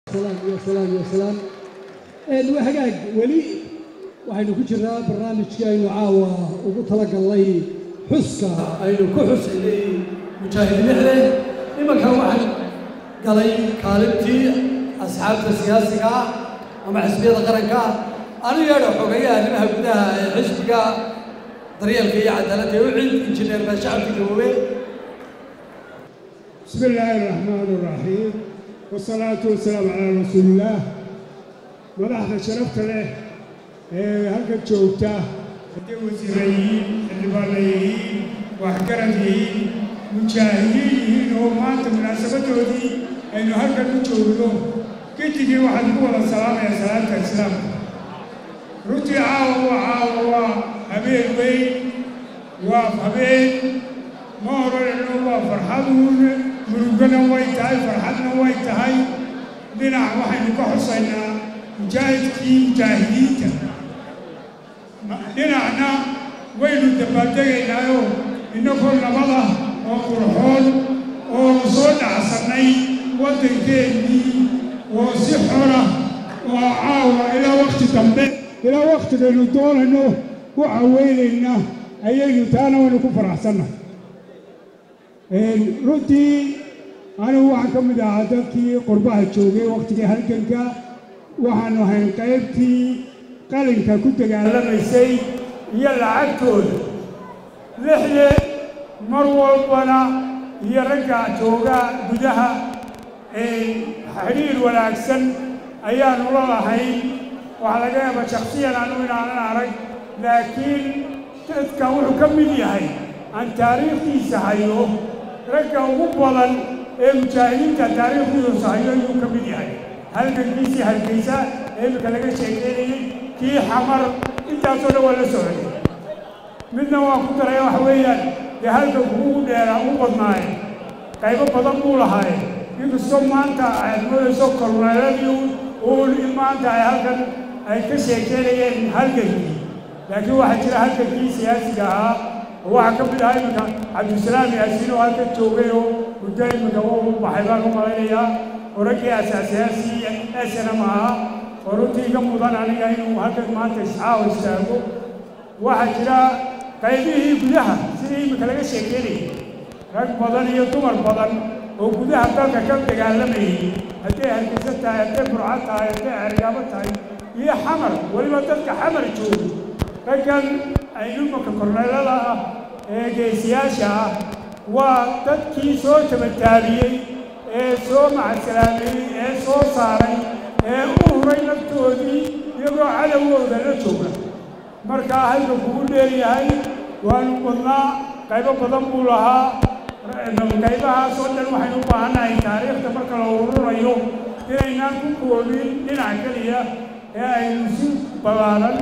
salaam iyo salaam iyo salaam waa hagaag weli waxaynu ku jirnaa barnaamijkii aynu caawa ugu talagallay xuska aynu ku xusaynay mujaahid lixle imanka waxaan galay kaalintii asxaabta siyaasiga ah ama xisbiyada qaranka ah anu yeedha xogeeyaha arrimaha gudaha ee xisbiga daryeelka iyo cadaaladda ee u cid injineer baa shacabka gaboobe بسم الله الرحمن الرحيم والصلاة والسلام على رسول الله madaxda sharafta leh ee halka joogta hadday wasiira yihiin xildhibaanna yihiin waxgarad yihiin mujaahidiin yihiin oo maanta munaasabadoodii aynu halkan u joogno gedigii waxaan ku wada salaamaya salaamta islaamka runtii caawa waa caawa waa habeen weyn waa habeen ma odhanayno waa farxaduun murugana way tahay farxadna way tahay dhinac waxaynu ka xusaynaa mujaahidkii mujaahidiinta dhinacna waynu dabaaldegaynaayo innagoo nabada oo qurxoon oo soo dhacsannay waddankeennii oo si xora oo caawa ilaa wakhti dambe ilaa wakhtigaynu doonayno u caweynayna ayaynu taana waynu ku faraxsannahay runtii anigu waxaan ka mid ahaa dadkii qurbaha joogay wakhtigii halganka waxaanu ahayn qaybtii qalinka ku dagaalamaysay iyo lacagtooda lixle mar walbana iyo ragga jooga gudaha xidhiir wanaagsan ayaanu la lahayn waxaa laga yaaba shaksiyan anu inaanan arag laakiin dadka wuxuu ka mid yahay aan taariikhdiisa hayo ragga ugu badan ee mujaahidiinta taariikhdiisa hayo ayuu ka mid yahay halgankiisii hargeysa ee iminka laga sheekeynayey kii xamar intaasoo dhan waa la socday midna waa ku daraya waxa weeyaan dee halganku ugu dheeraa u badnaaye qaybo badan buu lahaaye inkastoo maanta aad moodayso korneeladii uun in maanta ay halkan ay ka sheekeynayeen halgankii laakiin waxaa jira halgankii siyaasiga ahaa oo waxaa ka mid ahaa iminka cabdisalaam yaasiin oo halkan joogay oo muddo iminka u baxay baan u malaynayaa oo raggii asaasiyaasii snm ahaa oo runtii iga mudan aniga inuu halkan maanta iscaawa istaago waxaa jira qaybihii gudaha sidii iminka laga sheekeynayay rag badan iyo dumar badan oo gudaha dalka ka dagaalamayay hadday hargeysa tahay hadday burco tahay hadday cergaabo tahay iyo xamar weliba dadka xamar joogo raggan aynumanka korneelada ah ee geesiyaasha ah waa dadkii soo tabataabiyey ee soo macasalaameeyey ee soo saaray ee u huray naftoodii iyagoo cadowgooda la jooga markaa halka kugu dheeryahay waanu badnaa qaybo badan buu lahaa qaybahaasoo dhan waxaynu u baahannahay taariikhda marka la ururayo inaynaan ku koobin dhinac keliya ee aynu si ballaaran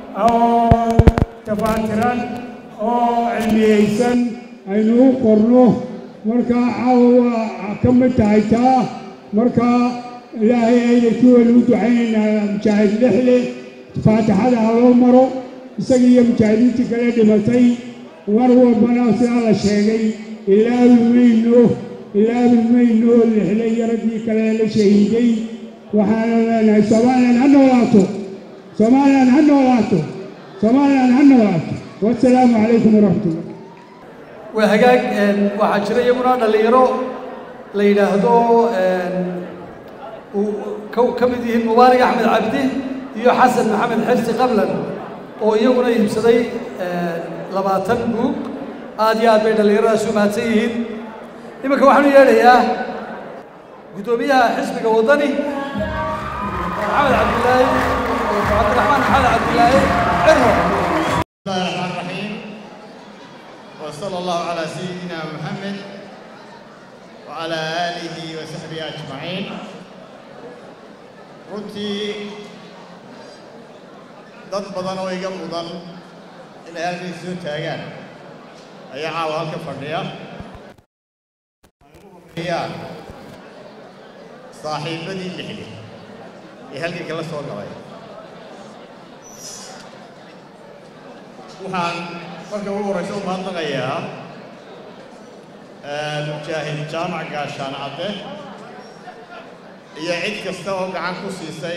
oo tafaatiran oo cilmiyeysan aynu u qorno markaa caawa waa ka mid tahay taa markaa ilaahay aydankii waynu u ducaynaynaa mujaahid lixle faatixada ha loo maro isaga iyo mujaahidiintii kale dhimatay war walbana sidaa la sheegay ilaabi mayno ilaabi mayno lixle iyo raggii kale la shahiiday waxaanu leenahay somalilan ha noolaato somalilan ha noolaato somalilan ha noolaato wasalaamu calaykum waraxmatullah waa hagaag waxaa jira iyaguna dhallinyaro la yidhaahdo uu ka mid yihiin mubaarig axmed cabdi iyo xasan maxamed xirsi qablan oo iyaguna iibsaday labaatan buug aad iyo aad bay dhallinyaradaas u mahadsan yihiin iminka waxaanu yeedhayaa guddoomiyaha xisbiga waddani maxamed cabdilaahi cabdiraxmaan maxamed cabdilaahi cirro الله الرحمن الرحيم وصلى الله على سيدنا محمد وعلى آله وصحبه أجمعين runtii dad badan oo iga mudan inay halkan soo taagaan ayaa caawa halka fadhiya ayaan saaxiibadii lixli ee halkanka la soo galay waxaan marka ugu horraysa u mahadnaqayaa mujaahid jaamac gaashaan cadde iyo cid kasta oo gacan ku siisay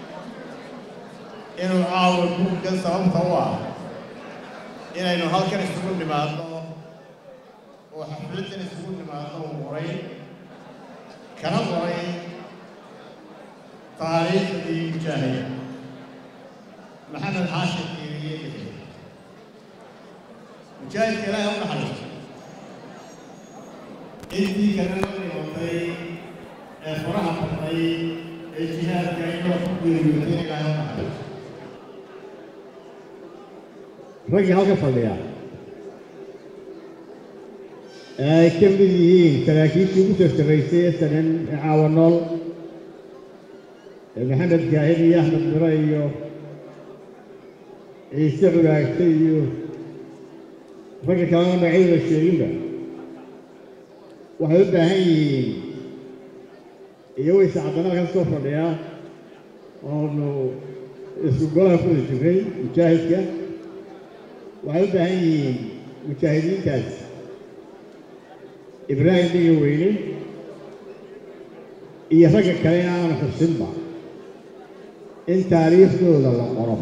inuu caawa buuggan sababta u ah inaynu halkan isugu nimaadno oo xafladdan isugu nimaadno uu qoray kana qoray taariikhdii mujaahid maxamed xaashir kiiriye lixi mujaahidka ilaahay u naxariisto intii kalena dhimatay ee faraha batay ee jihaadka inoo ku geeriyootay ilaahay u naxariisto raggii halka fadhiya ee ay ka mid yihiin saraakiishii ugu sartaraysay ee sanan ee caawa nool ee maxamed kaahid iyo axmed miro iyo ciise culaagta iyo ragga kalena magacyadooda sheeginba waxay u baahan yihiin iyo wayse caddana halkan soo fadhiya oonu isku golaha ku wada jirnay mujaahidka waxay u baahan yihiin mujaahidiintaas ibraahim dhiga weyne iyo ragga kale in aanan xusinba in taariikhdooda la qoro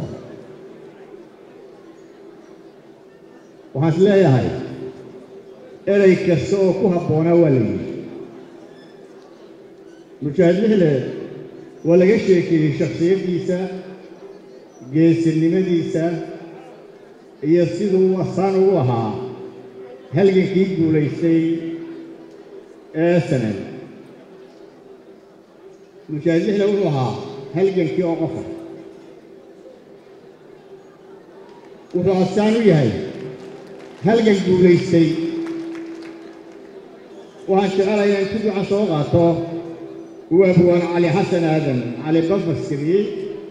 waxaan is leeyahay erey kasta oo ku habboonaa waa la yidhi mujaahid lixle waa laga sheekeeyey shakhsiyaddiisa geesinimadiisa iyo siduu asaan ugu ahaa halgankii guulaystay ee sanad mujaahid lixle wuxuu ahaa halgankii oo qofa wuxuu asaan u yahay halgan guulaystay waxaan jecelayaa intu duca soo qaato uu abwaan cali xasan aadan cali bafaskiriyey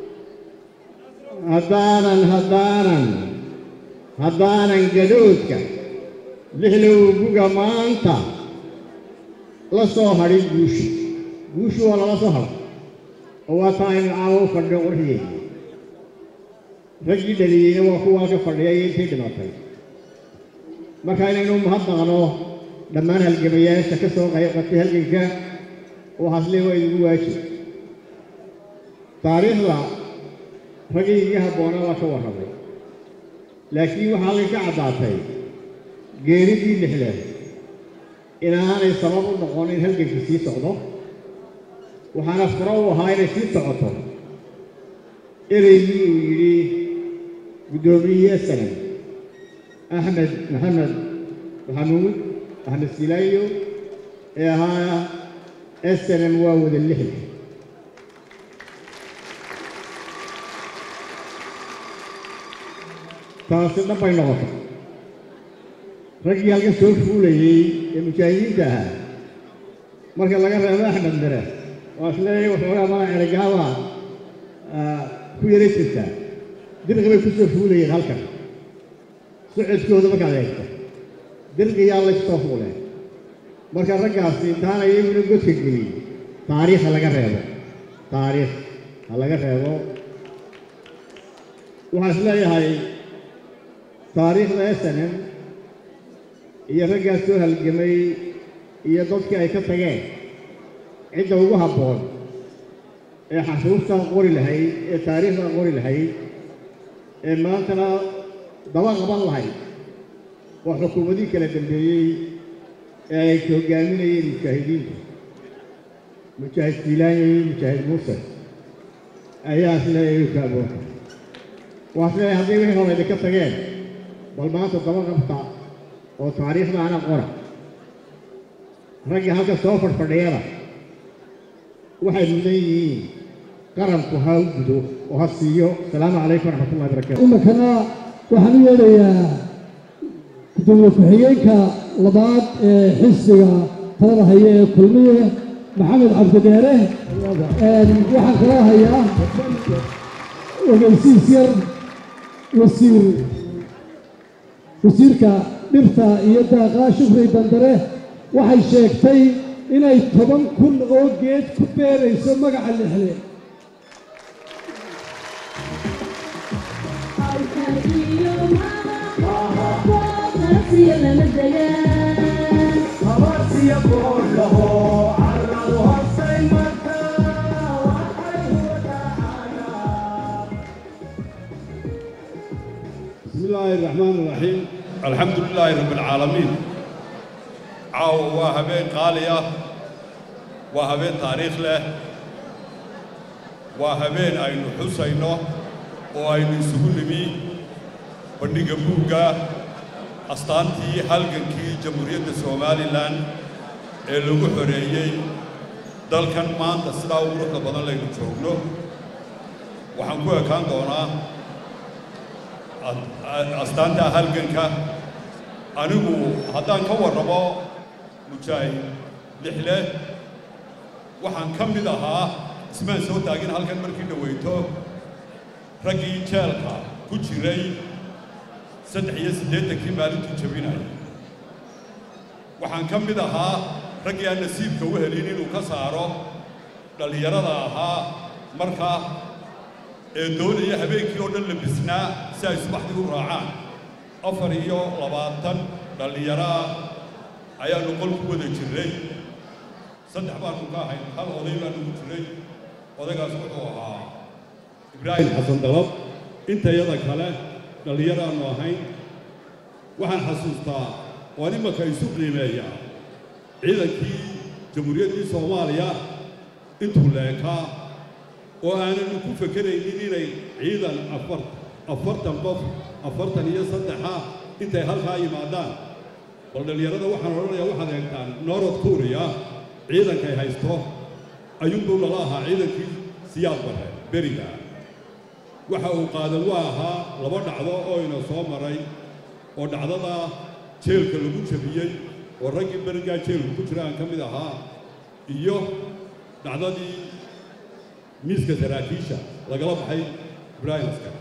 haddaanan haddaanan haddaanan gadhoodka lixlow buga maanta la soo hadhin guushu guushu waa lala soo hadha oo waa taa aynu caawo u fadhiyo qorxiyey raggii dhaliyeyna waa kuwaa ka fadhiya iyo intay dhimatay marka inaynu mahadnaqno dhammaan halgamayaasha ka soo qayb qatay halganka waxaasle waa idigu waajib taariikhda raggii iga habboonaa waa ka warramay laakiin waxaa halkan ka caddaatay geeridii lixle inaanay sabab u noqon in halgankii sii socdo waxaana furo u ahaa inay sii socoto ereygii uu yidhi guddoomiyihii sanan axmed maxamed maxamuud axmed silaayo ee ahaa snm waa wada lixle taasi dhabbay noqotay raggii halkan soo fuulayey ee mujaahidiinta ahaa marka laga reebo axmed mire waa isleeyahay waxoogaa mala eragaaba ku yaray jirtaa dirqi bay ku soo fuulayeen halkan socodkooda markaad eegto dirqiyaa laysoo fuuleen marka raggaasi intaana iyaguna godka gelin taariikh ha laga reebo taariikh ha laga reebo waxaan is leeyahay taariikhda snm iyo raggaas soo halgamay iyo dadkii ay ka tageen cidda ugu habboon ee xasuustaa qori lahayd ee taariikhdaa qori lahayd ee maantana daba qaban lahayd waa xukuumadii kala dambeeyey ee ay hoggaaminayeen mujaahidiintu mujaahid fiilaanya iyo mujaahid muuse ayaa isleeyahay u kaaboonta waa isleeyahay hadday wixii hore idinka tageen bal maanta daba qabta oo taariikhda ana qora ragga halka soo fadhfadhiyada waxay mudan yihiin qaranku ha u gudo oo ha siiyo asalaamu calaykum waraxmatullahi barakatu iminkana waxaan u yeedhayaa gudoomiye ku-xigeenka labaad ee xisbiga talada haya ee kulmiye maxamed cabdideere waxaan kaloo hayaa ogeysiis yar wasiir wasiirka dhirta iyo daaqa shukri bandare waxay sheegtay inay toban kun oo geed ku beerayso magaca lixle Abarsiya boodhaho carradu horsay markaa الله الرحمن الرحيم الحمد لله رب العالمين عاو وهبين قالية وهبين تاريخ له وهبين أين حسينه وأين سهولمي بندق بوغا أستانتي هالجنكي جمهورية سومالي لان ee lagu xoreeyey dalkan maanta sidaa ugu ruuxda badan laynu joogno waxaan ku ekaan doonaa astaanta halganka anigu haddaan ka warramo mujaahid lixle waxaan ka mid ahaa ismaan soo taagin halkan markii dhaweyto raggii jeelka ku jiray saddex iyo siddeetankii maalintuu jabinaya waxaan ka mid ahaa raggii aan nasiibka u helin inuu ka saaro dhallinyarada ahaa markaa ee doonaya habeenkii oo dhan la bisnaa si ay subaxdii u raacaan afar iyo labaatan dhallinyaro ah ayaannu qol ku wada jirray saddex baannu ka ahayn hal oday baannu ku jiray odaygaas wuxuu ahaa ibraahim xasan dalab intayada kale dhallinyaraannu ahayn waxaan xasuustaa waan imanka isu qiimeeyaa ciidankii jamhuuriyaddii soomaaliya intuu leekaa oo aananu ku fekeraynin inay ciidan afar afartan qof afartan iyo saddexa intay halkaa yimaadaan bal dhallinyarada waxaan odhanayaa waxaad eegtaan norod kuuriya ciidankay haysto ayuunbuu nala ahaa ciidankii siyaad bare beriga waxa uu qaadan waa ahaa laba dhacdo oo ina soo maray oo dhacdada jeelka lagu jabiyey oo raggii berigaa jeelku ku jira aan ka mid ahaa iyo dhacdadii miiska saraakiisha lagala baxay ibraahim askar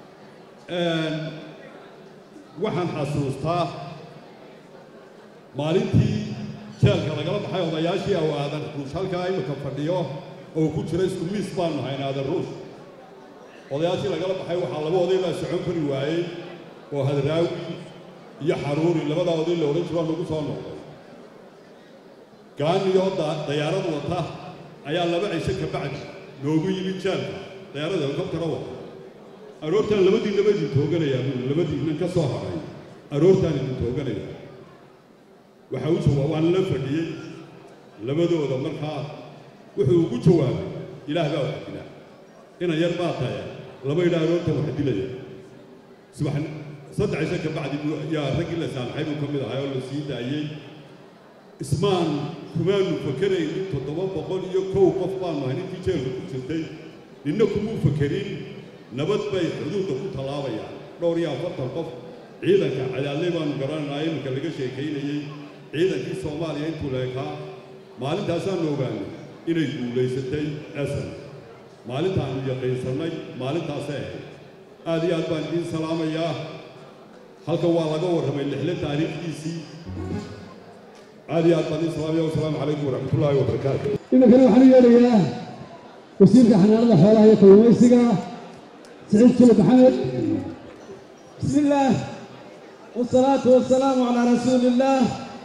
waxaan xasuustaa maalintii jeelka lagala baxay odayaashii aw aadan ruush halkaa imika fadhiyo oo ku jira isku miis baanu hayn aadan ruush odayaashii lagala baxay waxaa laba oday baa socon kari waayey oo hadraawi iyo xaruuri labadaa oday la odhan jiro nagu soo noqday gaaniyoo dayaarad wata ayaa laba cisho ka bacdi noogu yimid jaalka dayaarada helikobtara wata aroortaan labadii labadii tooganayaa buu labadiinnan ka soo haray aroortaan idin tooganaya waxa u jawaab waan la fadhiyey labadooda markaa wuxuu ugu jawaabay ilaah baa wax dila inan yar baa tahay laba idhaa aroortan wax dilaya subax saddex cisho ka bacdi yaa raggii la saamaxay buu ka mid ahay oo la sii daayey ismaan kumaanu fakeraynin toddoba boqol iyo kow qof baanu ahay ninkii jeelka ku jirtay ninna kumuu fakerin nabad bay xuduudda ku tallaabayaan dhowr iyo afartan qof ciidanka cadaaley baanu garananaa iminka laga sheekaynayey ciidankii soomaaliya intuu leekaa maalintaasaanu ogaanay inay guulaysatay esan maalintaannu yaqiinsannay maalintaasay ahayd aad iyo aad baan idiin salaamayaa halkan waa laga warramay lixle taariikhdiisii aad iyo aad baan idiin salaamaya wasalaamu calaykum waraxmatullaahi wabarakaatu iminkana waxaan u yeedhayaa wasiirka xanaanada xoolaha iyo kalluumaysiga سعيد كلب محمد بسم الله والصلاة والسلام على رسول الله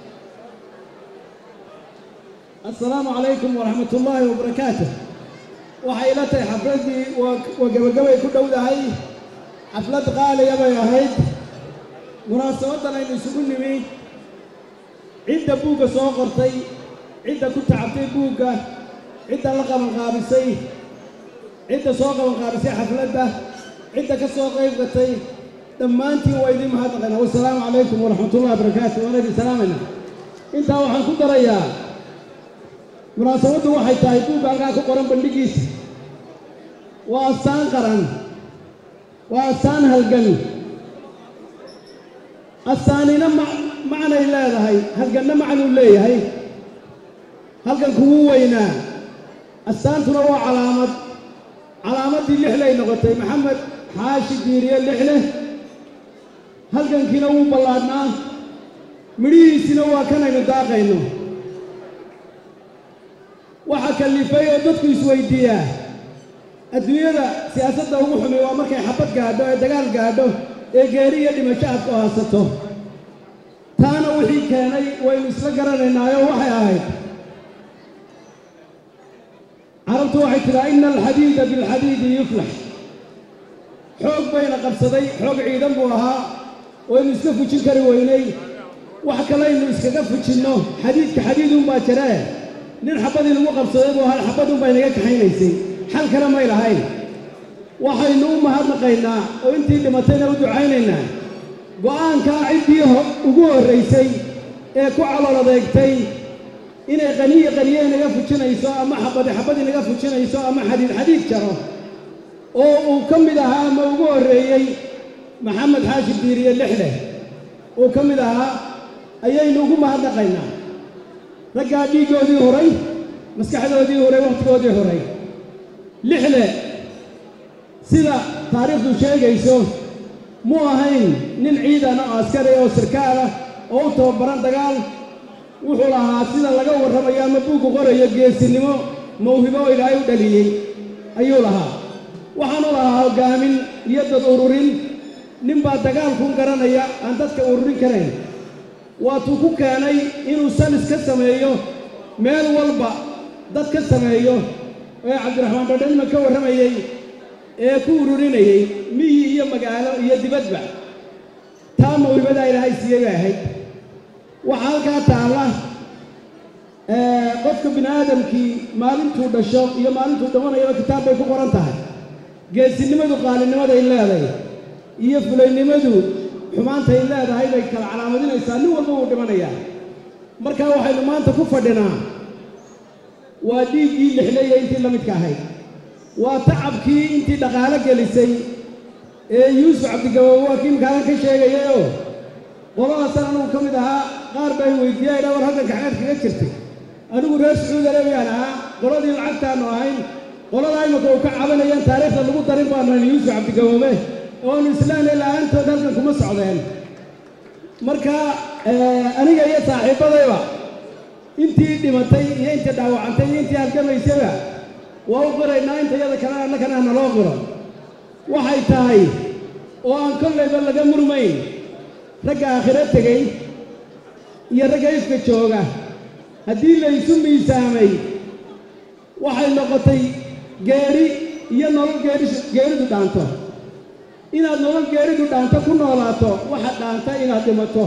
السلام عليكم ورحمة الله وبركاته waxay ila tahay xafladdii waa gebagabay ku dhowdahay xaflad qaaliya bay ahayd munaasabadan aynu isugu nimi cidda buugga soo qortay cidda ku tacabtay buugga cidda la qabanqaabisay cidda soo qabanqaabisay xafladda cidda ka soo qayb gatay dhammaantiin waa idiin mahadnaqaynaa wasalaamu calaykum waraxmatullahi wabarakaatu waana idin salaamayna intaa waxaan ku darayaa munaasabaddu waxay tahay buugga halkaa ku qoran bandhigiisa waa astaan qaran waa astaan halgan astaanina macnay leedahay halganna macnuu leeyahay halganku wuu weynaa astaantuna waa calaamad calaamaddii lixlay noqotay maxamed xaashi diiriye lixle halgankiina wuu ballaadhnaa midhihiisina waa kanaynu daaqayno waxa kallifay oo dadku isweydiiyaa adduunyada siyaasadda ugu xumi waa markay xabad gaadho ee dagaal gaadho ee geeri iyo dhimasho aad ku haasato taana wixii keenay waynu isla garanaynaayoo waxay ahayd carabtu waxay tidhaa ina alxadiida bilxadiidi yuflax xoog bayna qabsaday xoog ciidan buu ahaa waynu iska fujin kari weynay wax kalaynu iskaga fujinno xadiidka xadiidunbaa jiree nin xabadii lagu qabsaday buu ahaa xabadunbaa inaga kaxaynaysay xal kale may lahayn waxaynu u mahadnaqaynaa oo intii dhimatayna u ducaynaynaa go'aankaa ciddii ugu horraysay ee ku calool adeegtay inay qaniya qaniye inaga fujinayso ama xabadi xabad inaga fujinayso ama xadiid xadiid jaro oo uu ka mid ahaa ama ugu horreeyey maxamed xaashi diiriye lixleh uu ka mid ahaa ayaynu ugu mahadnaqaynaa raggaa dhiiggoodii horay maskaxdoodii horay wakhtigoodii horay lixle sida taariikhdu sheegayso mu ahayn nin ciidan oo askari oo sarkaal ah oo u tababaran dagaal wuxuu lahaa sida laga warramayo ama buuggu qorayo geesinimo mawhibo oo ilaahay u dhaliyey ayuu lahaa waxaanu lahaa hoggaamin iyo dad ururin ninbaa dagaalkun garanaya aan dadka ururin karayn waatuu ku keenay inuu salis ka sameeyo meel walba dad ka sameeyo ee cabdiraxmaan badhanima ka warramayey ee ku ururinayey miyi iyo magaalo iyo dibadba taa mawhibadaa ilaahay siiyey bay ahayd waxaa halkaa taalla qofka bini aadamkii maalintuu dhasho iyo maalintuu dhimanayaba kitaab bay ku qoran tahay geesinimadu qaalinimaday leeday iyo fulaynimadu xumaantay leedahay bay kala calaamadinaysaa nin walba wuu dhimanayaa markaa waxaynu maanta ku fadhinaa waa dhiiggii lixleeya intii la midka ahayd waa tacabkii intii dhaqaalo gelisay ee yuusuf cabdigabowe waa kii imkaadan ka sheegayayoo qoladaasaan anugu ka mid ahaa qaar bay weydiiyay dha war halkanka xeer kaga jirtay anigu reer sacuud arabiyaan ahaa qoladii lacagtaannu ahayn qoladaa imika uu ka cabanayaan taariikhda lagu darin baanu hayn yuusuf cabdigaboobe oonu islaamay la'aantood halkan kuma socdeen marka aniga iyo saaxiibbadayba intii dhimatay iyo intii dhaawacantay iyo intii halgamaysayba waa u qiraynaa inta iyada kale annakana naloo qiro waxay tahay oo aan kollayba laga murmayn ragga aakhiro tegey iyo ragga ifka jooga haddii laysu miisaamay waxay noqotay geeri iyo nolol geeri geeridu dhaanto inaad nolol geeridu dhaanto ku noolaato waxa dhaanta inaad dhimato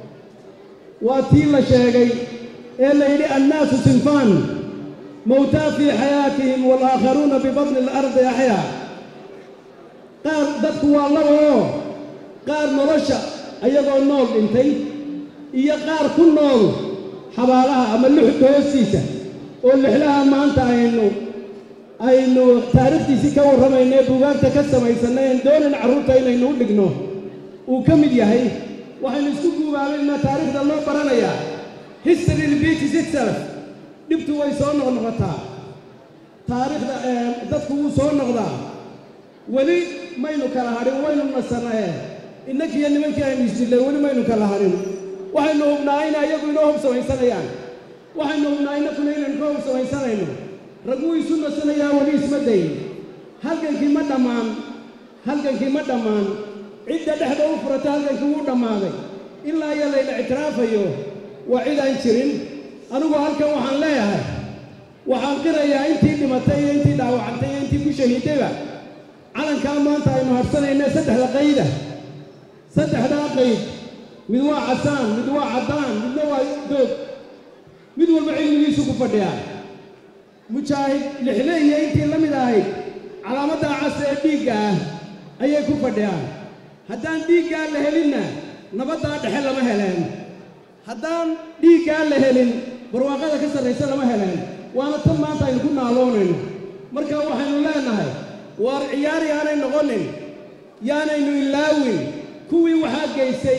waa tii la sheegay ee la yidhi annaasu sinfaan mowtaa fii xayaatihim waalaakharuuna bibadni alardi axyaa qaar dadku waa laba oo qaar nolosha ayagoo nool dhintay iyo qaar ku nool xabaalaha ama luxudka hoostiisa oo lixlaha maanta aynu aynu taariikhdiisii ka warramayna ee buugaagta ka samaysanay een doonan carruurta inaynu u dhigno uu ka mid yahay waxaynu isku guubaabaynaa taariikhda loo baranayaa history repeats itself dhibtu way soo noqnoqotaa taariikhda dadku wuu soo noqdaa weli maynu kala hadhin waynu nasanae innakiiyo nimankii aynu isdillay weli maynu kala hadhin waxaynu hubnaa in ayagu inoo hub samaysanayaan waxaynu hubnaa innakuna inaynu ka hub samaysanayno rag wuu isu nasanayaa weli isma dayn halgankii ma dhammaan halgankii ma dhammaan cidda dhexda u furata halgankii wuu dhammaaday ilaa iyo layla ictiraafayo waa cid aan jirin anigu halkan waxaan leeyahay waxaan qirayaa intii dhimatay iyo intii dhaawacantay iyo intii ku shahiidayba calankaa maanta aynu hadhsanayna saddexda qayda saddexdaa qayd mid waa casaan mid waa caddaan midna waa doog mid walba cilmigiisu ku fadhiyaa mujaahid lixle iyo intii la mid ahayd calaamaddaa cas ee dhiigga ah ayay ku fadhiyaan haddaan dhiiggaa la helinna nabaddaa dhexe lama heleen haddaan dhiiggaa la helin barwaaqada ka sarraysa lama heleen waana tan maanta aynu ku naaloonayno marka waxaynu leenahay waar ciyaar yaanay noqonin yaanaynu ilaawin kuwii waxaa geysay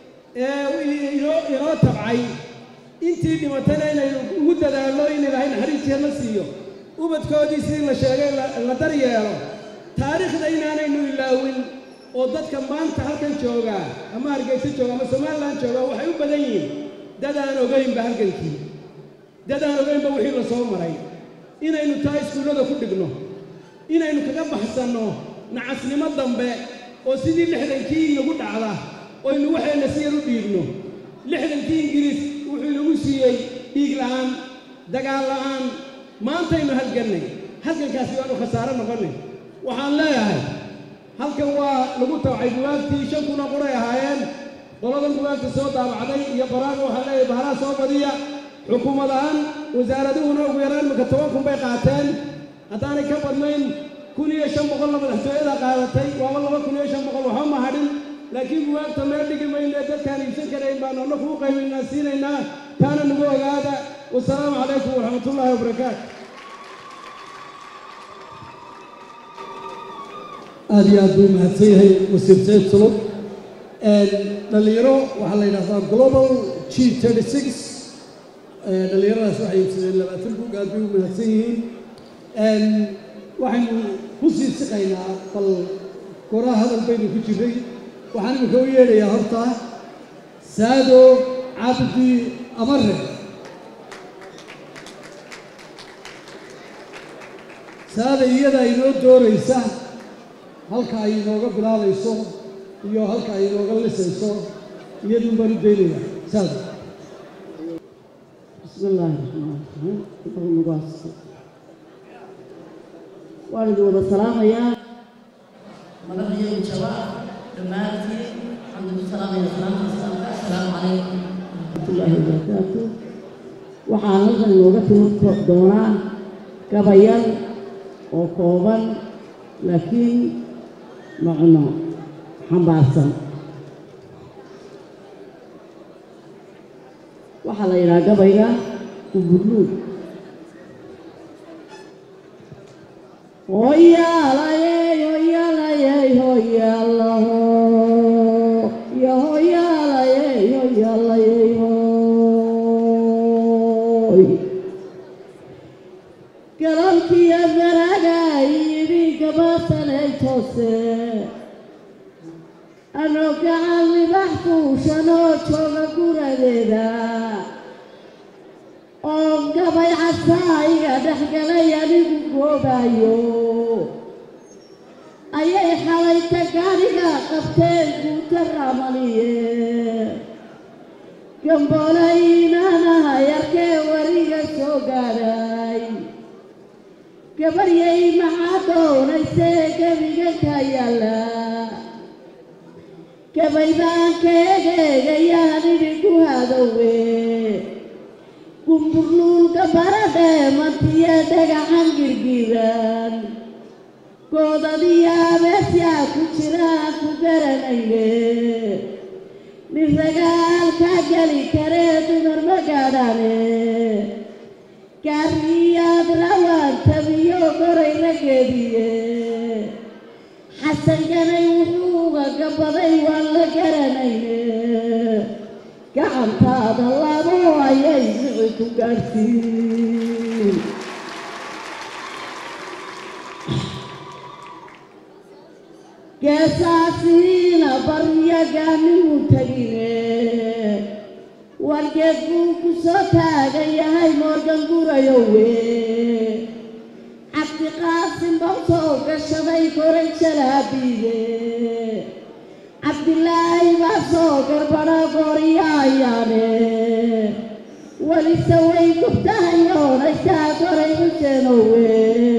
ee inoo inoo tabcay intii dhimatayna inaynu ugu dadaalno in ilaahay naxariistiisa la siiyo ubadkoodii sidii la sheegay la daryeelo taariikhda inaanaynu ilaawin oo dadka maanta halkan joogaa ama hargeysa jooga ama somalilan jooga waxay u badan yihiin dad aan ogaynba halgankii dad aan ogaynba wixii la soo maray inaynu taa iskuullada ku dhigno inaynu kaga baxsanno nacasnimo dambe oo sidii lixdankii inagu dhacda oynu waxayna si yar u dhiibno lixdankii ingiriis wuxuu inagu siiyey dhiig la'aan dagaal la'aan maantaynu halgannay halgankaasi waanu khasaaro noqonay waxaan leeyahay halkan waa lagu tawcay buwaagtii shan kuna quray ahaayeen qoladan bugaagta soo daabacday iyo qoraaga waxaa leeyahay bahalaha soo badiya xukuumad ahaan wasaaraduhuna ugu yaraan imika toban kun bay qaateen haddaanay ka badnayn kun iyo shan boqolna madaxtooyada qaadatay waaba laba kun iyo shan boqol waxba ma hadhin laakiin bugaagta meel dhigi mayne dadkaan iibsan karayn baanu anna kuu qaybaynaa siinaynaa taana nagu ogaada wasalaamu calaykum waraxmatullaahi wabarakaatu aad iyo aad buu mahadsan yahay wasiir sayid sulub dhalinyaro waxaa la yidhahdaa global g thirty six dhalinyaradaas waxay iibsadeen labaatan bug aad bay u mahadsan yihiin waxaynu ku sii siqaynaa bal goraa hadal baynu ku jiray waxaan iminka u yeedhayaa horta saado cabdi amare saada iyada inoo dooraysa halka ay inooga bilaabayso iyo halka ay inooga lisayso iyadun baan u daynayaa saada بسم الله الرحمن الرحيم اللهم بارك وارد ودا سلام يا مدام يا شباب دماتي الحمد لله سلام يا سلام السلام عليكم ورحمة الله وبركاته waxaan halkan inooga timi doonaa gabayal oo kooban laakiin macno xambaarsan waxaa la yidhaha gabayga ubudluud hoyaalayey hoyaalayey hoyaalaho yo hoyaalayey hoyaalayey hoy galabkiyo baraga yidhi gabasanay toose anoo gacan libax fuushanoo jooga guradeeda oo gabay casaayiga dhexgalay anigu goobayo ayay xalayta gaariga qabteen guuta ramaliye gamboolayiinaanaha yarkee wariga soo gaadhay gabaryay maxaa doonaysee gebiga ka yaalla gabay baan keegeegayaan idinku hadowe gumburluulka baradhee mantiye dhagaxan girgiran goodadiyo abeesyaa ku jiraan ku garanayne nin ragaalka geli karee dumar ma gaadhane gaariyaad rawaan tabiyo goray rageediye xasanganay wuxuu uga gabaday waan la garanayne gacantaada labo ayay mici ku gaadhsiin geesaasiina baryaganimu tegine wargeed buu ku soo taagan yahay moorgan gurayowe cabdiqaasim bau soo gashaday koray jalaabiide cabdilaahi baa soo garbadha gooriyaayaane welise way gubtahayoonaysaa koray xuseenowe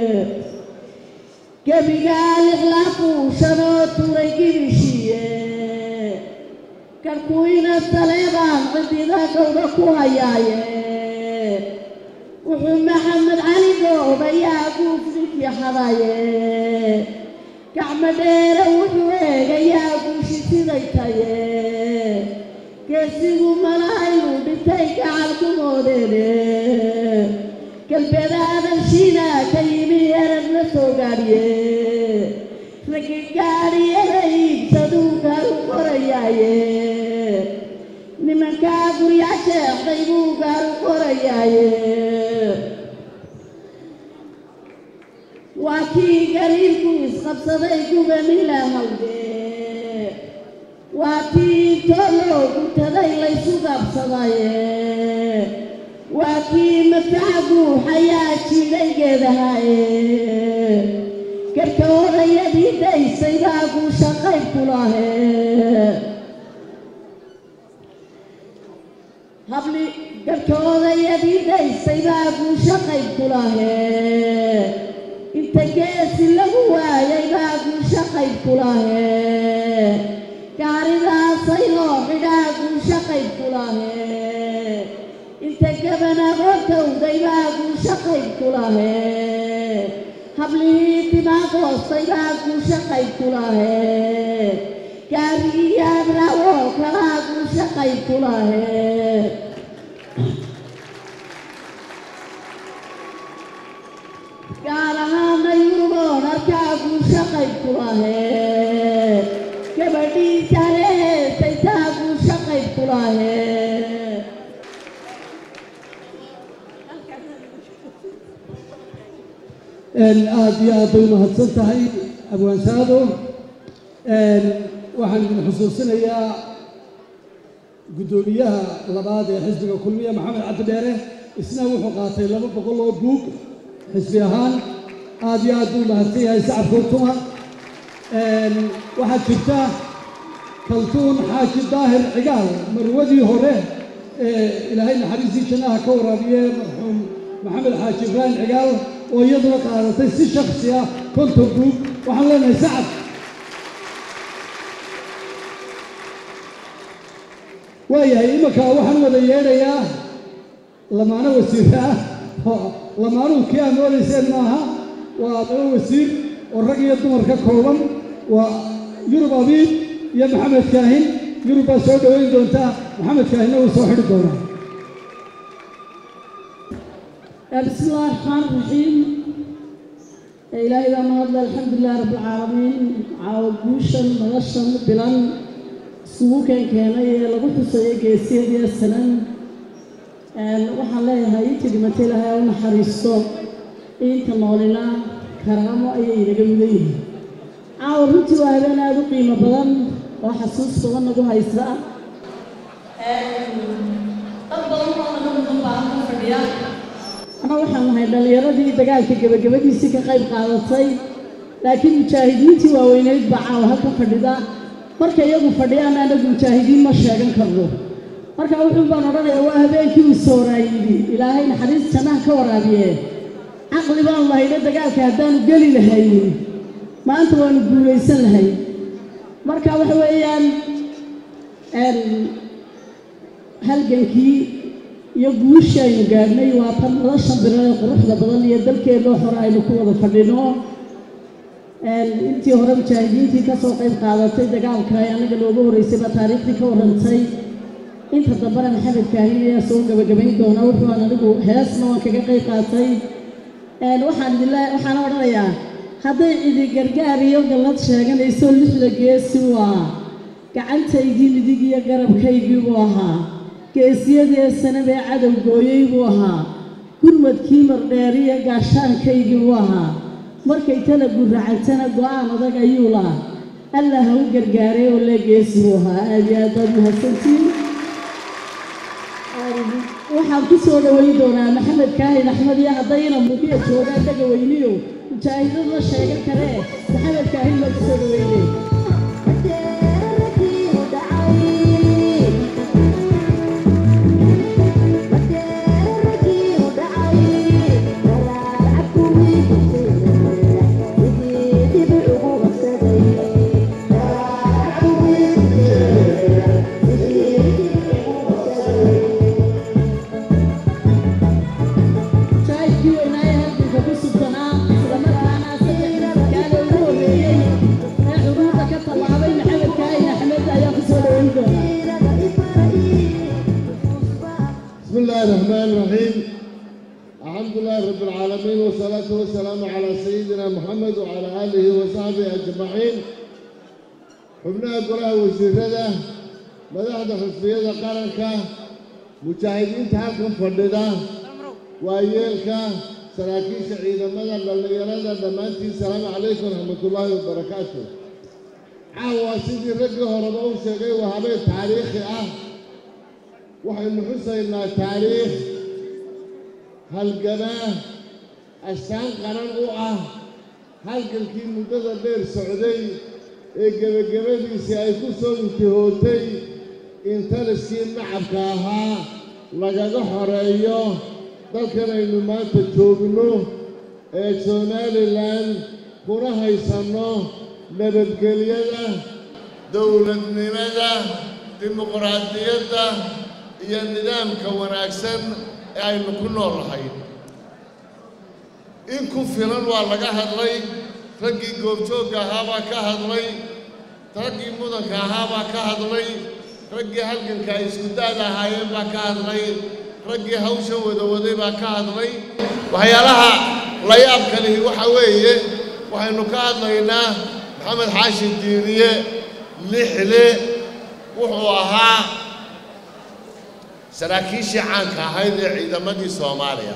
gebigaa lixlaafuushanoo turay gibishiye karkuina saleebaan cidida gowda ku hayaaye wuxuu maxamed cali goobayaa guufninkii hadaye gacmo dheere wuxuu eegayaa guushi siday taye geesigu malahaynuu dhintay gacal ku moodeene galbeedaadan shiinaa ka yimi erad la soo gaadhiye raggi gaadhiyada iibsaduu gaaru qorayaaye nimankaa guryaa sheexday buu gaaru qorayaaye waa kii gariirku isqabsaday gubanila hawde waa kii intoo loo gutaday laysu gaabsadaye waa kii mafaca guuxayaa jiiday geedahaye garka odayadii dhaysay baa guusha qayb ku lahe habli garka odayadii dhaysay baa guusha qayb ku lahe inta geesi lagu waayay baa guusha qayb ku lahe gaaridaasay loo xidhaa lahee hablihii timaa goostay baa guusha qayb ku lahee gaariyaad rawoo kalaa guusha qayb ku lahee gaar ahaana yuruboon arkaa guusha qayb ku lahee gabadhii jale heestay taa guusha qayb ku lahee aad iyo aad bay umahadsan tahay abwaansaado waxaan idin xusuusinayaa guddoomiyaha labaad ee xisbiga kulmiya maxamed cabdi dheere isna wuxuu qaatay laba boqol oo buug xisbi ahaan aad iyo aad buu mahadsan yahay sacabka utuma waxaa jirta kaltuun xaaji daahir cigaal marwadii hore ee ilaahay naxariistii jannaha ka waraabiye marxuum maxamed xaaji ibraahim cigaal oo iyaduna qaadatay si shaksi ah konton buug waxaan leenahay sacab waayahay imanka waxaan wada yeedhayaa lamaano wasiir ah oo lamaanuhu kii aad moodayseen maaha waa laba wasiir oo rag iyo dumar ka kooban waa yurub abiib iyo maxamed kaahin yurub baa soo dhoweyn doontaa maxamed kaahinna wuu soo xidhi doonaa بسم الله الرحمن الرحيم إلهي بقى النهارده الحمد لله رب العالمين عاوجوشا مغشا بلان سوكا كان lagu xusayay geesiyadii sanan waxaan leeyahay intii dhimatay lahaa u naxariisto inta noolina karaamo ayay inaga mudan yihiin caawa runtii waa habeen aada u qiimo badan oo xasuus badan nagu haysa dad badan oo naga mudan baa halkan fadhiya ana waxaan nahay dhallinyaradii dagaalka gebagabadiisii ka qayb qaadatay laakiin mujaahidiintii waaweyneyd baa caawa halka fadhida marka iyagu fadhiyaan anagu mujaahidiin ma sheegan karno marka wuxuu baan odhanayaa waa habeenkii uu sooraayidi ilaahay naxariis jannaha ka waraabiye caqli baan lahayna dagaalka haddaanu geli lahaynin maanta waanu guulaysan lahay marka waxa weeyaan halgankii iyo guushii aynu gaadhnay waa tan nolosha birada quruxda badan iyo dalkeennoo hore aynu ku wada fadhino intii hore mujaahidiintii ka soo qayb qaadatay dagaalka ee annaga looga horreysay baa taariikhdii ka warrantay inta dambena maxamed kaahin ayaa soo gabagabayn doona wuxuu aan anigu heesna waan kaga qayb qaatay waxaan idinle waxaana odhanayaa hadday cidi gargaar iyo gallad sheeganayso lixda geesi waa gacantaydii midig iyo garabkaygii buu ahaa geesiyadee sanabee cadow gooyey buu ahaa gurmadkii mardheeriya gaashaankaygii buu ahaa markay tala gurracantana go'aan adag ayuu lahaa allah ha u gargaaray oo lee geesi buu ahaa aad iyo aad baad mahadsantiin waxaan ku soo dhoweyn doonaa maxamed kaahin axmed iyo haddayna mugiya joogaan dhaga weyniyo mujaahidad la sheegan karee maxamed kaahin baa ku soo dhoweynay mujaahidkii weynaaye halganka ku subtanaa islamarkaana saddex kaale ugu horreeyey ee xuruurta ka tallaabay maxamed kaahin axmed ayaa ku soo dhoweyn doonaa بسم الله الرحمن الرحيم الحمد لله رب العالمين والصلاة والسلام على سيدنا محمد وعلى آله وصحبه أجمعين xubnaha golaha wasiirada madaxda xusbiyada qaranka mujaahidiinta halkan fadhida waayeelka saraakiisha ciidamada dhallinyarada dhammaantiin salaamu calaykum raxmatullaahi wabarakaatu caawa sidii raggii horeba u sheegay waa habeen taariikhi ah waxaynu xusaynaa taariikh halgamaa astaan qaran u ah halgankii muddada dheer socday ee gebagabadiisii ay ku soo intihootay in taliskii nacabka ahaa lagaga xoreeyo dalkan aynu maanta joogno ee somalilan kuna haysanno nabadgelyada dowladnimada dimuqraadiyadda iyo nidaamka wanaagsan ee aynu ku noolahay in ku filan waa laga hadlay raggii goobjoogga ahaabaa ka hadlay raggii mudanka ahaabaa ka hadlay raggii halganka ay isku daada ahaayeen baa ka hadlay raggii hawsha wadawaday baa ka hadlay waxyaalaha la yaabka lihi waxa weeye waxaynu ka hadlaynaa maxamed xaashi diiriye lixle wuxuu ahaa saraakiishii caanka ahayd ee ciidamadii soomaaliya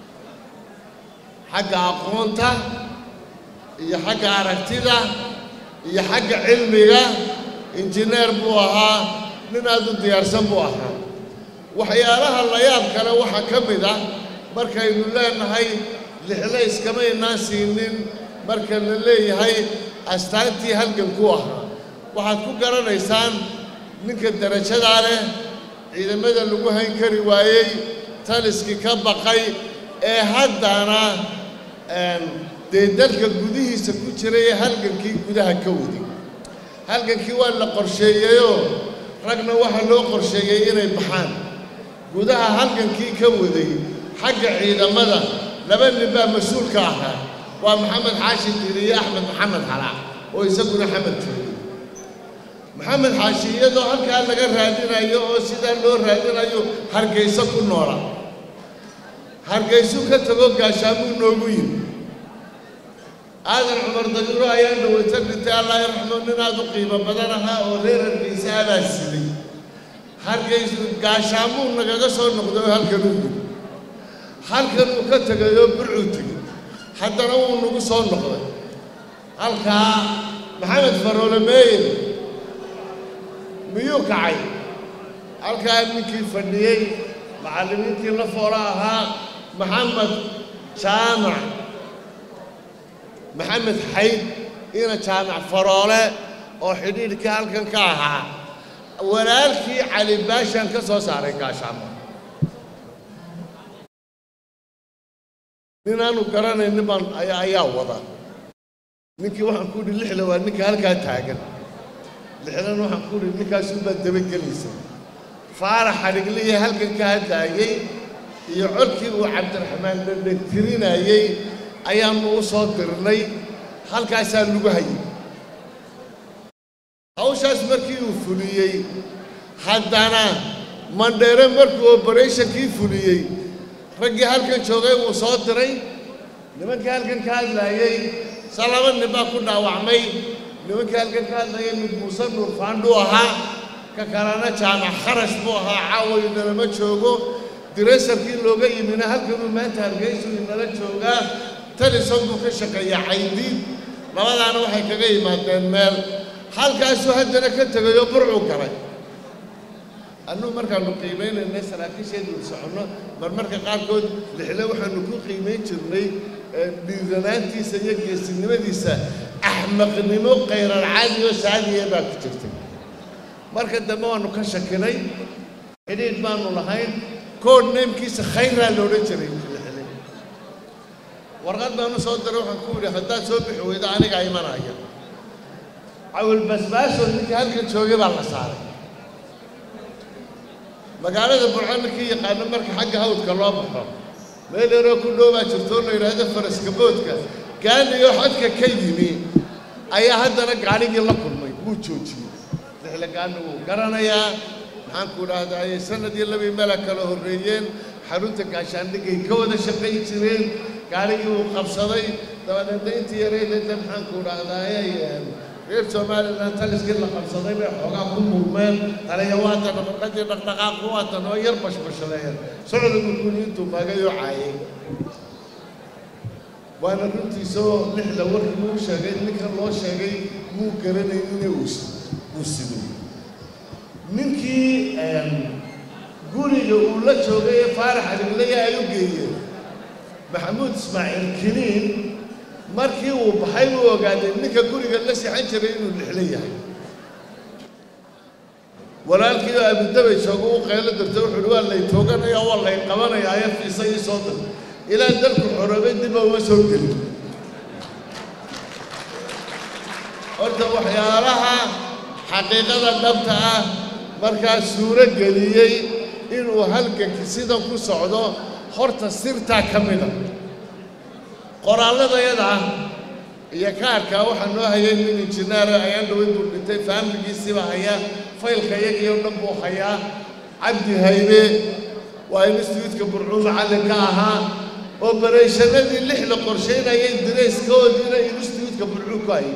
xagga aqoonta iyo xagga aragtida iyo xagga cilmiga injineer buu ahaa nin aad u diyaarsan buu ahaa waxyaalaha la yaab kale waxaa ka mid ah markaynu leenahay lixle iskamaynaan siinin marka la leeyahay astaantii halgankuu ahaa waxaad ku garanaysaan ninka darajadaa leh ciidamada lagu hayn kari waayey taliskii ka baqay ee haddana dee dalka gudihiisa ku jiray ee halgankii gudaha ka waday halgankii waa la qorsheeyeyoo ragna waxaa loo qorsheeyey inay baxaan gudaha halgankii ka waday xagga ciidamada laba nin baa mas-uulka ahaa waa maxamed xaashi diiri iyo axmed maxamed xalaac oo isaguna xamad joogay maxamed xaashi iyadoo halkaa laga raadinayo oo sidaa loo raadinayo hargayso ku noola hargaysu ka tago gaashaamuu noogu yimi aadan cumar dabiiro ayaa dhawayta dhintay allah yarxamo nin aad u qiimo badan ahaa oo reer hargaysa abaa siday hargaysu gaashaamuu nagaga soo noqday oo halkan u yimi halkan uu ka tegayoo burcuu tegey haddana wuu nagu soo noqday halkaa maxamed faroole meeyin miyuu kacay halkaa ninkii fadhiyey macallimiintii la foola ahaa maxamed jaamac maxamed xayd ina jaamac faroole oo xidhiidhkii halkan ka ahaa walaalkii cali baashaan ka soo saaray gaashaamo ninaanu garanaynin baan ayaa wada ninkii waxaan ku idhi lixle waa ninka halkaa taagan lixdan waxaan ku idhi ninkaasuunbaa dabagelaysa faarax xadhigliya halkan ka hadlaayey iyo codkii uu cabdiraxmaan dhandhan tirinayey ayaannu u soo dirnay halkaasaa lagu hayay hawshaas markii uu fuliyey haddana mandheere markuu obaratinkii fuliyey raggii halkan joogay wuu soo diray nimankii halkan ka hadlaayey sa laba nin baa ku dhaawacmay nimankii halkan ka hadlayay mid muuse nuur faandhuu ahaa ka kalena jaamac kharash buu ahaa caawayu nalama joogo direysarkii looga yimina halkanuu maanta hargeysu inala joogaa talison buu ka shaqeeyaa caydiid labadaana waxay kaga yimaadeen meel halkaasuu haddana ka tegayoo burcuu galay annugu markaannu qiimaynaynay saraakiisheedu soconno marmarka qaarkood lixle waxaannu ku qiimayn jirnay dhiiranaantiisa iyo geesinimadiisa axmaqnimo khayrar caadi oo saadiya baa ku jirtay marka dambe waannu ka shakinay xidhiidh baannu lahayn kood neemkiisa khayraa loodhan jiray lixle warqad baanu soo diray waxaan ku idhi haddaad soo bixi weydo anigaa imanaya cawil basbaasoo ninkii halkan joogay baa la saaray magaalada burco ninkii yaqaano marka xagga hawdka loo baxo meel yaroo ku dhow baa jirto oo la yidhaahdo faraska boodka gaaniyoo xodka ka yimi ayaa haddana gaadhigii la kulmay wuu joojiyey lixle gaani wuu garanayaa maxaan ku idhaahdaa sanadii labii meela kala horreeyeen xarunta gaashaandhigay ka wada shaqayn jireen gaadhigii wuu qabsaday dabadeedna intii yareydayda maxaan ku idhaahdaa reer somalilan taliskii la qabsaday bay xoogaa ku murmeen taliya waatan nafaqadii dhaqdhaqaaqu waatan oo yar bashbashaleeyeen socdigu kuni intuu magayoo caayay waana runtiisoo lixda warkii uu sheegay ninkan loo sheegay muu garanaynin uu sido ninkii guriga uu la joogay ee faarax aliglaya ay u geeyeen maxamuud ismaaciil kiniin markii uu baxay uu ogaaday ninka guriga la sixan jiray inuu lixlo yahay walaalkii oo abudabay joogo u qaylo dirta wuxuu uhi waa lay tooganaya waa lay qabanaya aya fiisa ii soo dir ilaa dalku xoroobay dib uma soo gelin horta waxyaalaha xaqiiqada dhabta ah markaa suuro geliyey inuu halganki sidan ku socdo horta sirtaa ka mida qoraalladayada iyo kaarkaa waxaa noo hayay nin injineera ayaan dhaway buu dhintay faamiligiisiiba haya faylka iyagiio dhan buu hayaa cabdi haybe waa instituutka burcuu macallin ka ahaa obarayshannadii lix la qorshaynayay dirayskoodiina instituutka burcuu ku hayay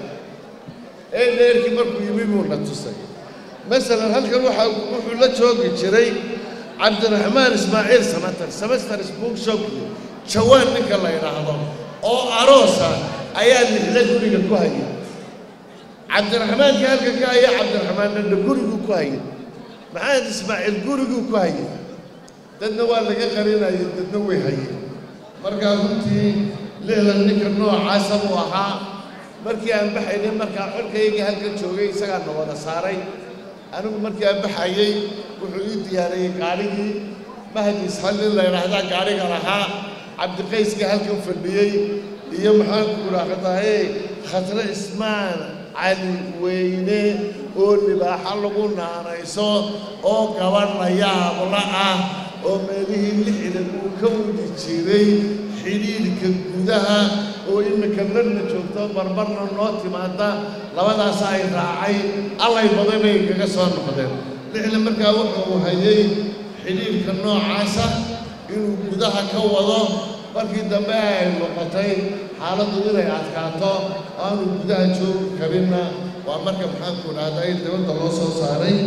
ee dheerkii markuu yimi buu na tusay masalan halkan waxaa wuxuu la joogi jiray cabdiraxmaan ismaaciil samatar semester bookshop jawaan ninka la yidhaahdo oo aroosa ayaa lixda guriga ku hayay cabdiraxmaanka halka ka haya cabdiraxmaannana guriguu ku hayay maxamed ismaaciil guriguu ku hayay dadna waa laga qarinayay dadna way hayeen markaa runtii lixdan ninka noocaasa buu ahaa markii aan baxaynay markaa xorkaygii halkan joogay isagaa na wada saaray anigu markii aan baxayey wuxuu ii diyaariyey gaadhigii mahadis hallin la yidhaahdaa gaadhiga lahaa cabdiqayskii halkan fadhiyey iyo maxaanku idhaahdaye khatre ismaan cali weyne oo libaaxo lagu naanayso oo gabadh la yaabla ah oo meelihii lixdan uu ka wadi jiray xidhiidhka gudaha oo iminka marna joogto barbarna noo timaada labadaas ay raacay allay badan bay kaga soo noqdeen lixdan markaa wuxuu hayay xidhiidhka noocaasa inuu gudaha ka wado markii dambe ay noqotay xaaladdu inay adkaato oo aanu gudaha joogi karinna waa marka maxaanku dhahday dibadda loo soo saaray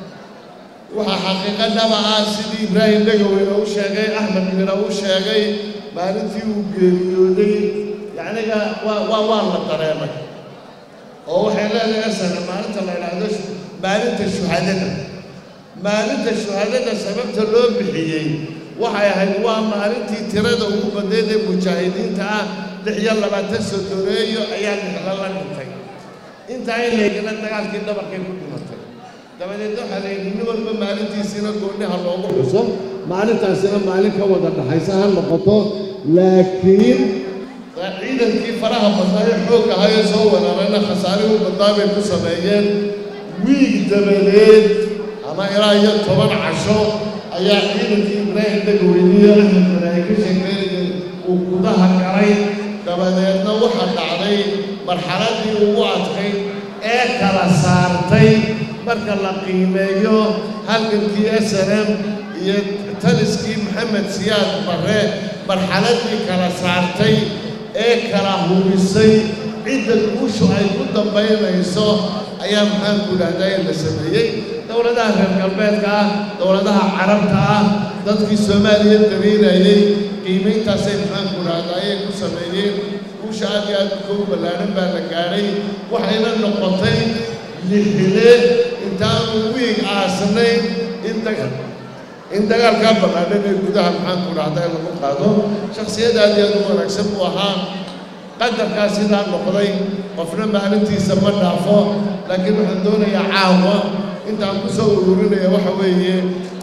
waxaa xaqiiqo dhaba ah sidii ibraahim dhegaweyne u sheegay axmed mira u sheegay maalintii uu geeriyooday yacniga waa waa waa la dareemay oo waxay leedahay asana maalinta la yidhaahdo maalinta shuhadada maalinta shuhadada sababta loo bixiyey waxay ahayd waa maalintii tirada ugu badneed ee mujaahidiinta ah lix iyo labaatan sodoreeyo ayaa lixla la dhintay intaa in laygana dagaalkii dhabarkay ku dhimatay dabadeed waxaa la yidhi nin walba maalintiisiina gooniha loogu xuso maalintaasina maalin ka wada dhaxaysa ha noqoto laakiin ciidankii faraha badnaa ee xoog ahayee soo weerarayna khasaarihii badnaa bay ku sameeyeen wiig dabadeed ama ilaa iyo toban casho ayaa ciidankii ibraahim dhegaweyniye axmed malaahi ka sheekeynayay uu gudaha galay dabadeedna waxaa dhacday marxaladii ugu adkayd ee kala saartay marka la qiimeeyo halgankii s n m iyo taliskii maxamed siyaad barre marxaladii kala saartay ee kala hubisay cidda guushu ay ku dambaynayso ayaa maxaanku idhahdaa la sameeyey dowladaha reer galbeedka ah dowladaha carabta ah dadkii soomaaliya dariirayay qiimayntaasay maxaanku idhahdaa ayay ku sameeyeen guusha aad iyo aad ugu ballaadhan baa la gaadhay waxayna noqotay lixile intaanu wiig aasnayn in daga in dagaalkaa ballaadhan ee gudaha maxaanku idhahdaa lagu qaado shakhsiyad aad iyo aad u wanaagsan buu ahaa qadarkaa sidaa noqday qofna maalintiisa ma dhaafo laakiin waxaan doonayaa caawa intaan ku soo ururinaya waxa weeye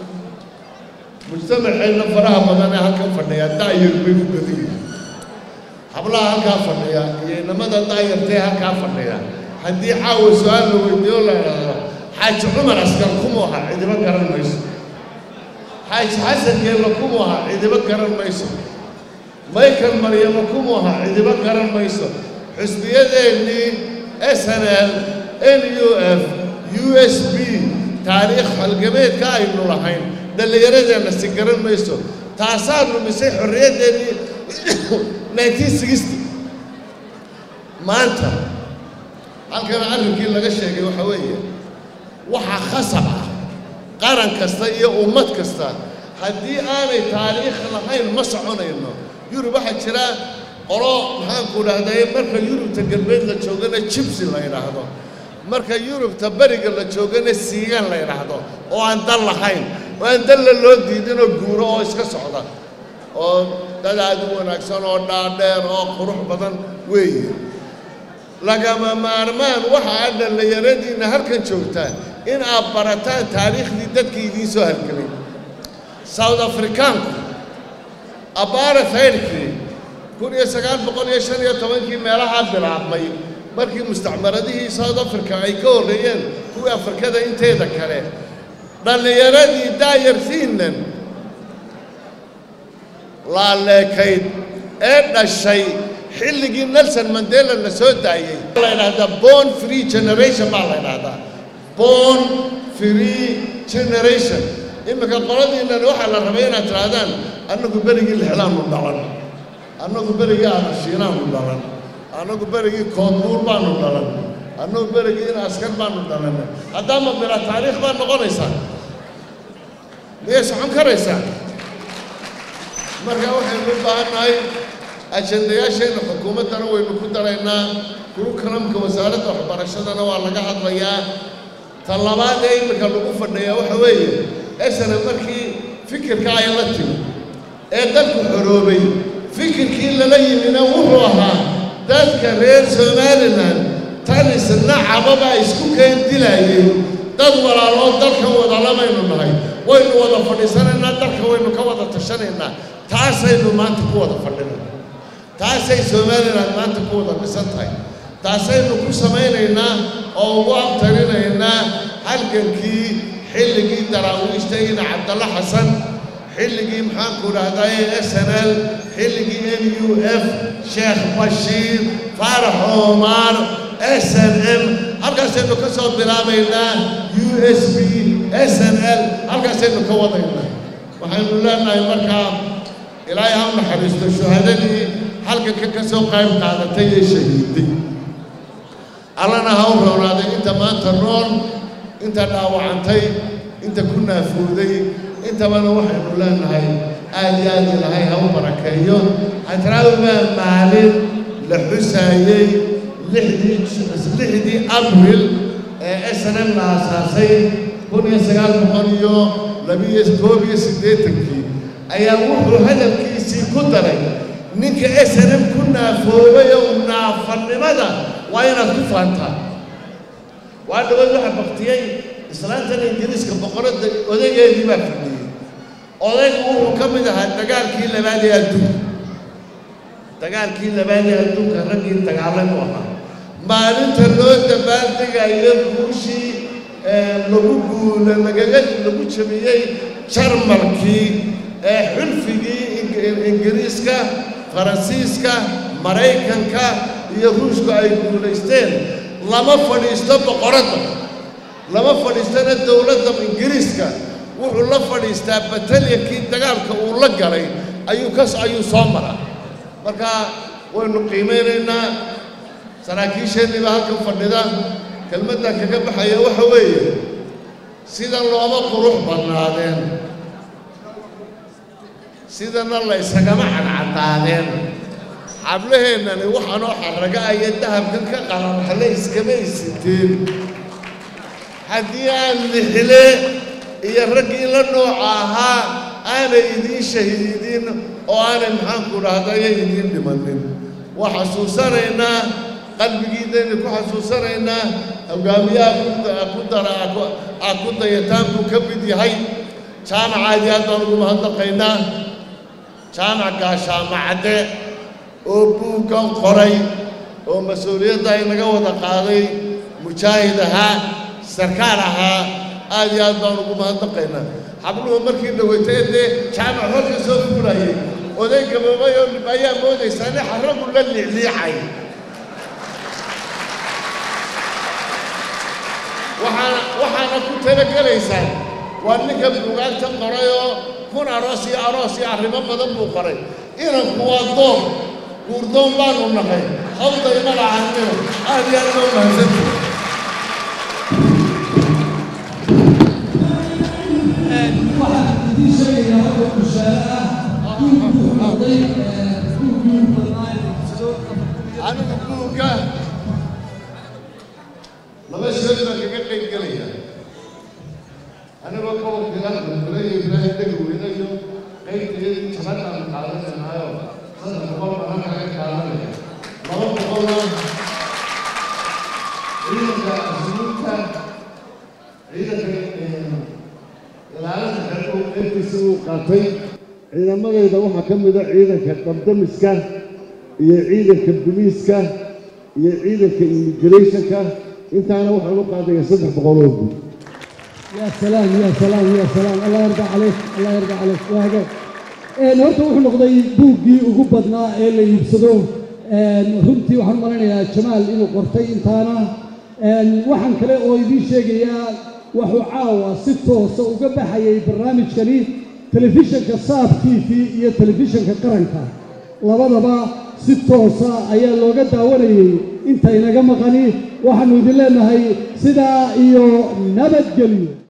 mujtamaceenna faraha badan ee halkan fadhiya daayar bay u badan yihiin hablaha halkaa fadhiya iyo inamada daayartee halkaa fadhiya haddii caawa su-aal la weydiiyo la idhaahdo xaaji cumar askar kumu aha cidiba garan mayso xaaji xasan geella kumu aha cidiba garan mayso michael maryamo kumu aha cidiba garan mayso xusbiyadeennii s n l n u f u s b taariikh halgabeedka aynu lahayn dhallinyaradeenna si garan mayso taasaa lumisay xorriyaddeenii nineteen sixty maanta halkan arrinkii laga sheegay waxaa weeye waxaa khasab ah qaran kasta iyo ummad kasta haddii aanay taariikh lahayn ma soconayno yurub waxaa jira qolo maxaanku dhahday marka yurubta galbeed la joogana jibsi la yidhaahdo marka yurubta beriga la joogana siigaan la yidhaahdo oo aan dal lahayn oo aan dalla loo diidinoo guuro oo iska socda oo dad aad u wanaagsan oo dhaadheer oo qurux badan weeye lagama maarmaan waxa aad dhallinyaradiinna halkan joogtaan in aad barataan taariikhdii dadkii idiin soo halgelay south afrikaanku apartheidkii kun iyo sagaal boqol iyo shan iyo tobankii meelahaa bilaabmay markii mustacmaradihii south africa ay ka horreeyeen kuwii afrikada inteeda kale dhallinyaradii daayartiinnan laaleekayd ee dhashay xilligii nelson mandela la soo daayey la yidhaahdaa born free generation baa la yidhaahdaa born free generation iminka qoladiinnan waxaa la rabay inaad tidhaahdaan annagu berigii lixdaanu dhalan annagu berigii aanashiinaanu dhalan annagu berigii koodbuur baanu dhalan annagu berigii in askar baanu dhalan haddaama bila taariikh baad noqonaysaa miyay socon karaysaa marka waxaynu u baahannahay ajendayaasheenna xukuumaddana waynu ku daraynaa kurukalamka wasaaradda waxbarashadana waa laga hadlayaa ta labaad ee iminka lagu fadhiyaa waxa weeye esana markii fikirka ay la timi ee dalku xoroobay fikirkii lala yimina wuxuu ahaa dadka reer somalilan tan isna cababaa isku keen dilaayay dad walaaloo dalkan wadalabaynu nahay waynu wada fadhiisanaynaa dalka waynu ka wada tashanaynaa taasaynu maanta ku wada fadhinayna taasay somalilan maanta ku wada dhisan tahay taasaynu ku samaynaynaa oo ugu abtarinaynaa halgankii xilligii daraawiishta ina cabdalla xasan xilligii maxaanku idhahdaye s n l xilligii n u f sheekh bashiir faarax omar s n m halkaasaynu ka soo bilaabaynaa u s b s n l halkaasaynu ka wadaynaa waxaynu leenahay markaa ilaahay ha u naxariisto shuhadadii halganka ka soo qayb qaadatay ee shahiiday allana ha u roonaaday inta maanta nool inta dhaawacantay inta ku naafuuday intabana waxaynu leenahay aad iyo aad ilahay ha u barakeeyo hadraawi baa maalin la xusaayey lixdii lixdii abril ee s n m la aasaasay kun iyo sagaal boqol iyo labiyo koob iyo siddeetankii ayaa wuxuu hadalkiisii ku daray ninka s n m ku naafoobay oo naafannimada waa inaad ku faantaa waa dhawaad waxaa baktiyey islaantan ingiriiska boqoradda odageedii baa fadhiyey odaygu wuxuu ka mid ahaa dagaalkii labaad ee adduunka dagaalkii labaad ee adduunka raggii dagaalay u ahaa maalinta loo dabaaldegayo guushii lagu guula lagaga lagu jabiyey jarmalkii ee xulfigii ingiriiska faransiiska maraykanka iyo ruushku ay guulaysteen lama fadhiisto boqoradda lama fadhiistona dowladda ingiriiska wuxuu la fadhiistaa batalyankii dagaalka uu la galay ayuu kas ayuu soo maraa marka waynu qiimaynaynaa saraakiisheenniiba halkan fadhida kelmaddan kaga baxaya waxa weeye sidan looma qurux badnaadeen sidana la ysagama cadcadaadeen xablaheennani waxaanoo xarraga aya dahabkan ka qalanxale iskama isiteen haddii aan lixle iyo raggii la nooca ahaa aanay idiin shahiidin oo aanay maxaanku dhahdayo idiin dhimanin waa xasuusanaynaa qalbigiidaynu ku xasuusanaynaa hogaamiyaha ku dara aad ku dayataan buu ka mid yahay jaamacaadii aad baan ugu mahadnaqaynaa jaamac gaashaamacadde oo buuggan qoray oo mas-uuliyadda inaga wada qaaday mujaahid ahaa sarkaal ahaa aad iyo aad baan ugu mahadnaqaynaa xabluhu markii dhawaytay dee jaamac horka soo fuulayay oday gaboobay oo ayaa moodaysaa nin xaragu la liicliicay waxaana waxaana ku talagelaysaan waa ninka buugaagta qoray oo kun aroos iyo aroos iyo arrimo badan buu qoray inanku waa doon guurdoon baanu naqay hawday magacaanina aad iyo aad baa umahadsantay waxaan idiin sheegayaa hadda bushaare ah buugkuu noqday buuggii badnaa anigu buugga laba shay baan kaga qayb gelaya anigoo kowkilan mulay ibraahim dhegi weynayo qaybteedii jabadaan qaadanaynayo saddex boqol baan kaga qaadanaya laba boqolna ciidanka asluubta ciidanka ilaalinta xeerku qaybtiisa uu qaatay ciidamadayda waxaa ka mid a ciidanka dabdamiska iyo ciidanka buliiska iyo ciidanka immigrationka intaana waxaan u qaadaya saddex boqol oo guud يا سلام يا سلام يا سلام الله يرضى عليك الله يرضى عليك waa hagaag een horta wuxuu noqday buuggii ugu badnaa ee la iibsado runtii waxaan u malaynayaa jamaal inuu qortay intaana waxaan kale oo idiin sheegayaa wuxuu caawa si toosa uga baxayay barnaamijkani telefishinka saab t v iyo telefishinka qaranka labadaba si toosa ayaa looga daawanayay inta inaga maqani waxaannu idin leenahay sidaa iyo nabadgelyo